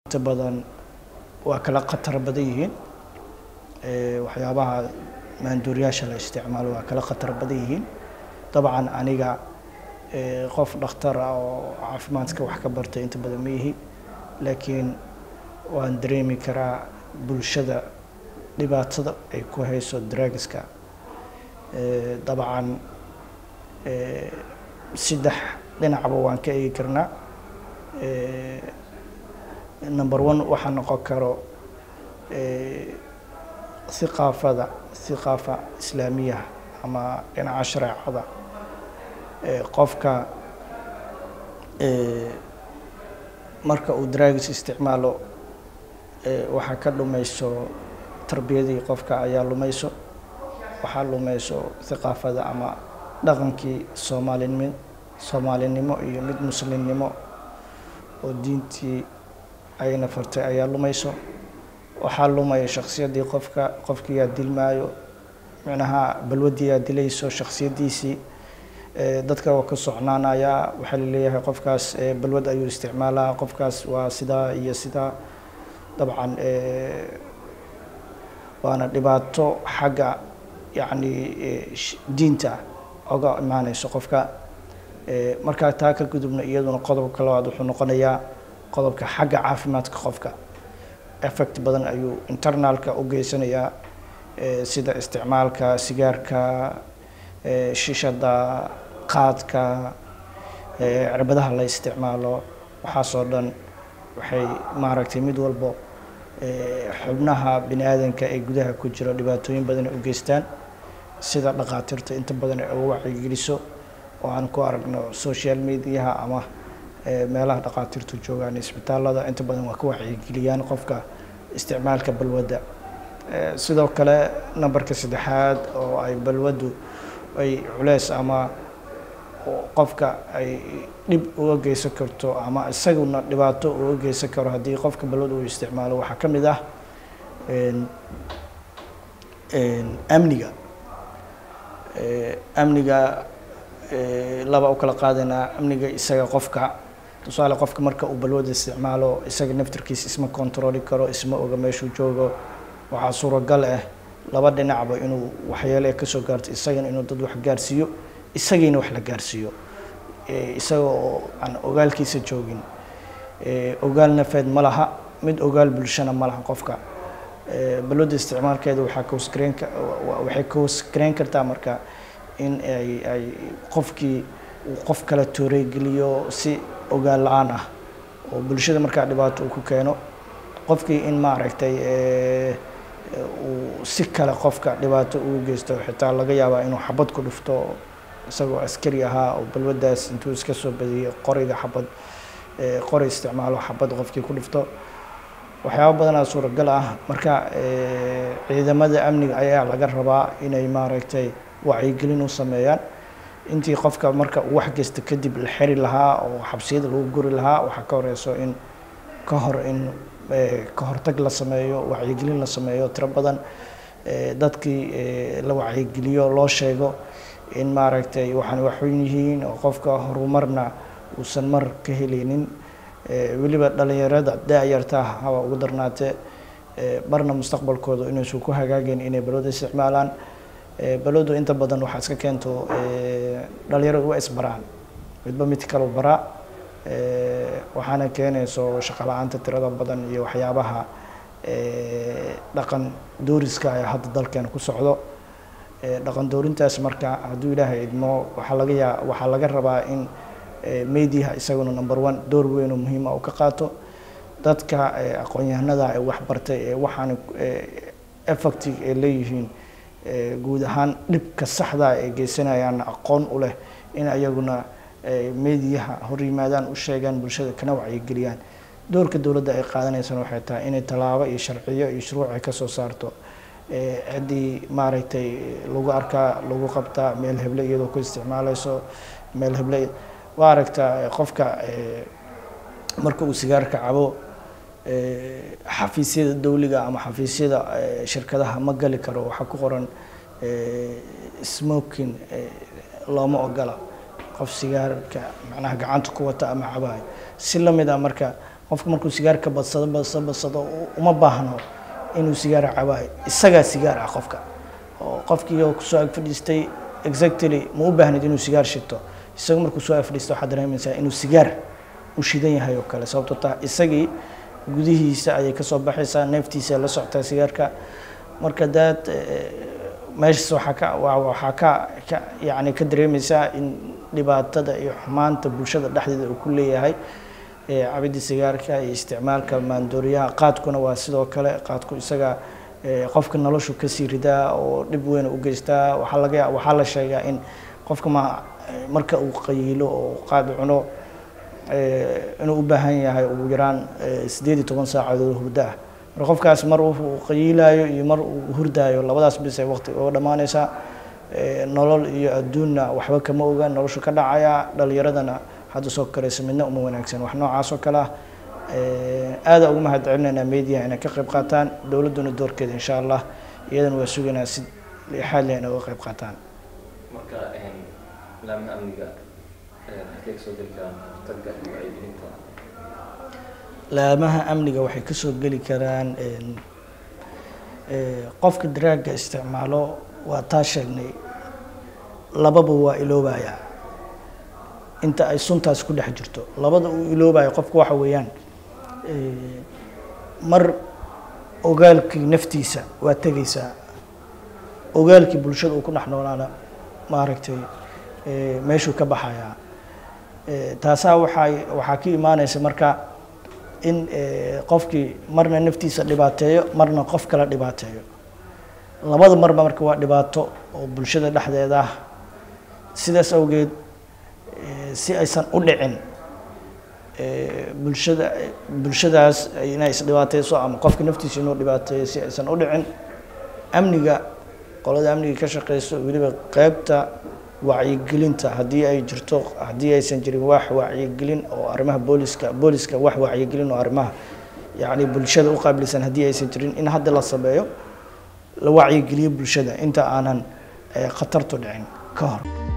inta badan waa kala khatar badan yihiin waxyaabaha maanduuriyaasha la isticmaalo waa kala khatar badan yihiin dabcan aniga qof dhakhtar ah oo caafimaadka wax ka bartay inta badan ma yihi laakiin waan dareemi karaa bulshada dhibaatada ay ku hayso drugska dabcan saddex dhinacba waan ka eegi karnaa number one waxaa noqon karo hiqaafada hiqaafa islaamiyaha ama dhinaca shareecada qofka marka uu drugs isticmaalo waxaa ka dhumayso tarbiyadii qofka ayaa lumayso waxaa lumayso hiqaafada ama dhaqankii soomaalinimo soomaalinimo iyo mid muslimnimo oo diintii ayna fartay ayaa lumayso waxaa lumaya shaksiyadii qofka qofkiyaa dilmaayo micnaha balwadiyaa dilayso shaksiyadiisii dadka waa ka socnaanayaa waxaa laleeyahay qofkaas balwad ayuu isticmaalaa qofkaas waa sidaa iyo sidaa dabcan waana dhibaato xagga yacni diinta oga imaaneyso qofka markaa taa ka gudubna iyaduna qodobka labaad wuxuu noqonayaa qodobka xagga caafimaadka qofka effect badan ayuu internalka u geysanayaa sida isticmaalka sigaarka shishada qaadka cirbadaha la isticmaalo waxaasoo dhan waxay maaragtay mid walbo xubnaha bini aadanka ee gudaha ku jiro dhibaatooyin badan ay u geystaan sida dhakhaatiirta inta badan ay uga wacyigeliso oo aan ku aragno social mediaha ama meelaha dhakhaatiirtu joogaan isbitaalada inta badan waa ka wacyigeliyaan qofka isticmaalka balwadda sidoo kale numberka saddexaad oo ay balwaddu ay culeys ama qofka ay dhib uga geysan karto ama isaguna dhibaato uga geysan karo haddii qofka balwad uu isticmaalo waxaa ka mid ah amniga amniga laba u kala qaadanaa amniga isaga qofka tusaale qofka marka uu balwada isticmaalo isaga naftirkiisa isma controli karo isma oga meeshuu joogo waxaa suuragal ah laba dhinacba inuu waxyeele kasoo gaarto isagana inuu dad wax gaarsiiyo isagiina wax la gaarsiiyo isaga oo aan ogaalkiisa joogin ogaal nafeed ma laha mid ogaal bulshana ma laha qofka balwada isticmaalkeeda waxaa koosgareyn waxay koosgareyn kartaa marka in ay ay qofkii uu qof kale tooreygeliyo si ogaal la-aan ah oo bulshada markaa dhibaato uu ku keeno qofkii in maaragtay uu si kale qofka dhibaato ugu geysto xitaa laga yaabaa inuu xabad ku dhufto isagoo askari ahaa oo balwaddaas intuu iska soo badiyey qoriga xabad qori isticmaalo xabad qofkii ku dhufto waxyaaba badanaa suuragal ah marka ciidamada amniga ayaa laga rabaa inay maaragtay wacyigelin u sameeyaan intii qofka marka uu wax geysta kadib la xiri lahaa oo xabsiyada lagu guri lahaa waxaa ka horeyso in ka hor in ka hortag la sameeyo wacyigelin la sameeyo tiro badan dadkii la wacyigeliyo loo sheego in maaragtay waxaan waxweyn yihiin oo qofka horumarna uusan mar ka helaynin weliba dhalinyarada da-yarta haba ugu darnaatee marna mustaqbalkooda inaysan ku hagaageen inay balwada isticmaalaan balwadu inta badan waxaa iska keento dhalinyaradu waa isbaraan midba mid kale baraa waxaana keenayso shaqo la-aanta tirada badan iyo waxyaabaha dhaqan dooriska ee hadda dalkeena ku socdo dhaqan doorintaas marka hadduu ilaahay idmo waxaa laga yaa waxaa laga rabaa in mediaha isaguna number one door weyn oo muhiima uu ka qaato dadka aqoon-yahanada ee wax bartay ee waxaan effective ay leeyihiin guud ahaan dhibka saxda ay geysanayaan aqoon u leh in ayaguna mediaha hor yimaadaan u sheegaan bulshada kana wacyigeliyaan doorka dowladda ay qaadanaysana waxay tahay inay tallaabo iyo sharciyo iyo shuruuc ay kasoo saarto ciddii maaragtay lagu arkaa lagu qabtaa meel heble iyadoo ku isticmaaleyso meel heble waa aragtaa qofka marka uu sigaarka cabo xafiisyada dawliga ama xafiisyada shirkadaha ma gali karo waxaa ku qoran smoking looma ogola qof sigaarka macnaha gacanta ku wata ama cabayo si lamid ah marka qofka markuu sigaarka badsado badsado badsado uma baahno inuu sigaar cabaayo isagaa sigaar ah qofka oo qofkii oo kusoo ag fadhiistay exactly ma u baahnid inuu sigaar shito isaga markuu soo ag fadhiista waxaad dareemaysaa inuu sigaar u shidan yahay oo kale sababto taa isagii gudihiisa ayay kasoo baxaysaa neeftiisa la socotaa sigaarka marka daad meeshaas waxaa ka waxaa ka ka yacni ka dareemaysaa in dhibaatada iyo xumaanta bulshada dhexdeeda uu ku leeyahay cabidda sigaarka iyo isticmaalka maandooriyaha qaadkuna waa sidoo kale qaadku isaga qofka noloshu kasii ridaa oo dhib weyn u geystaa waxaa laga waxaa la sheegaa in qofka ma marka uu qayiilo oo qaad cuno inuu u baahan yahay ugu yaraan sideed iyo toban saacadood hurdo ah marka qofkaas mar uu qayiilaayo iyo mar uu hurdaayo labadaas bis ay waqti uga dhammaanaysaa nolol iyo adduunna waxba kama oga noloshu ka dhacaya dhalinyaradana hadda soo koraysa midna uma wanaagsan wax noocaas oo kale ah aada ugu mahad celinaynaa media inay ka qayb qaataan dowladduna doorkeeda insha allah iyadana waa sugaynaa si xaal leh inay uga qayb qaataan marka laamaha amniga halkee kasoo geli karaan hortagga iyo wacyigelinta laamaha amniga waxay kasoo geli karaan qofka daraaga isticmaalo waa taa sheegnay lababa waa iloobaya inta ay suntaas ku dhex jirto labada uu iloobayo qofka waxa weeyaan mar ogaalkii naftiisa waa tegaysaa ogaalkii bulshada uu ku dhex noolaana maaragtay meeshuu ka baxayaa taasaa waxay waxaa ka imaanaysa marka in qofkii marna naftiisa dhibaateeyo marna qof kala dhibaateeyo labada marba marka waa dhibaato oo bulshada dhexdeeda ah sidaas awgeed si aysan u dhicin bulshada bulshadaas inay isdhibaateyso ama qofka naftiisa inuu dhibaateeyo si aysan u dhicin amniga qolada amniga ka shaqeyso weliba qeybta wacyigelinta haddii ay jirto haddii aysan jirin wax wacyigelin oo arrimaha booliska booliska wax wacyigelin oo arrimaha yacni bulshada u qaabilsan haddii aysan jirin in hadda la sameeyo la wacyigeliyo bulshada inta aanan khatartu dhicin ka hor